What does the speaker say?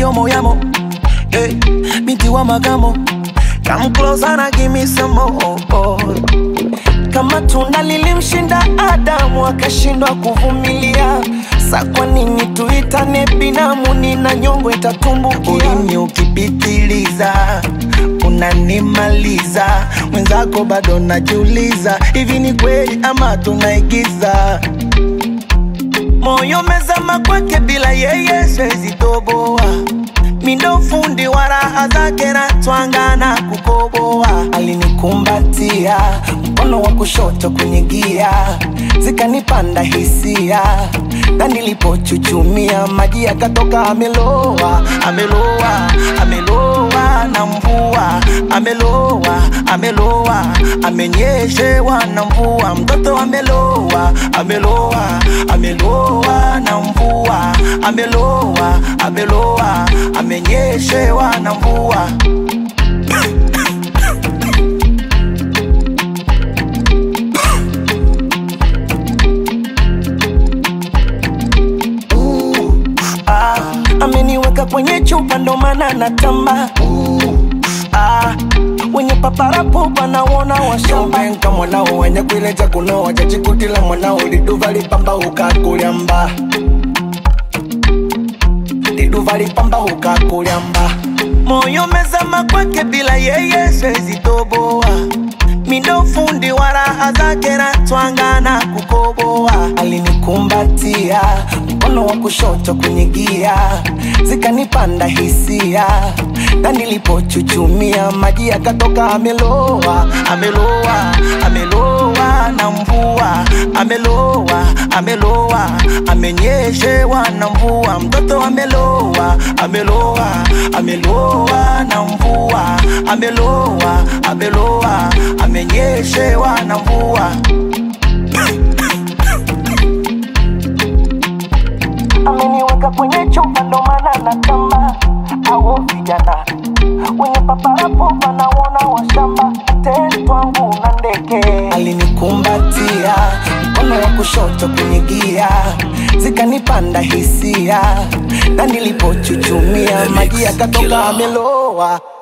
yo moyamo hey, binti wa magamo Come closer na give me some more kama tunda lilimshinda Adamu akashindwa kuvumilia, sa kwa nini tuitane binamu? Nina nyongo itatumbukia. Ulimi ukipitiliza unanimaliza, mwenzako bado najiuliza, hivi ni kweli ama tunaigiza? Moyo mezama kwake, bila yeye siwezi toboa mindo fundi wa raha zake na twanga na kukoboa. Alinikumbatia mkono wa kushoto kwenye gia, zikanipanda hisia, na nilipochuchumia maji yakatoka. Ameloa, ameloa, ameloa na mvua, ameloa, ameloa, amenyeshewa na mvua, mtoto ameloa, ameloa, ameloa na mvua, ameloa, ameloa, amenyeshewa na mvua. Ah, ameniweka kwenye chupa ndo maana natamba ah, wenye paparapo panaona washambenka mwanao wenye kwileja kunoa jachikutila mwanao liduva lipamba ukakulyamba liduva lipamba ukakulyamba moyo mezama kwake bila yeye siwezi toboa mindo fundi wa raha zake na twanga na kukoboa alinikumbatia mkono wa kushoto kwenye gia zikanipanda hisia na nilipochuchumia maji yakatoka ameloa ameloa ameloa na mvua ameloa ameloa amenyeshewa na mvua mtoto ameloa ameloa ameloa na mvua ameloa ameloa amenyeshewa na mvua ameniweka kwenye chupa ndo maana natamba au vijana wenye paparapo wanaona washamba tetwangu na ndege alinikumbatia mkono wa kushoto kwenye gia zikanipanda hisia na nilipochuchumia maji yakatoka ameloa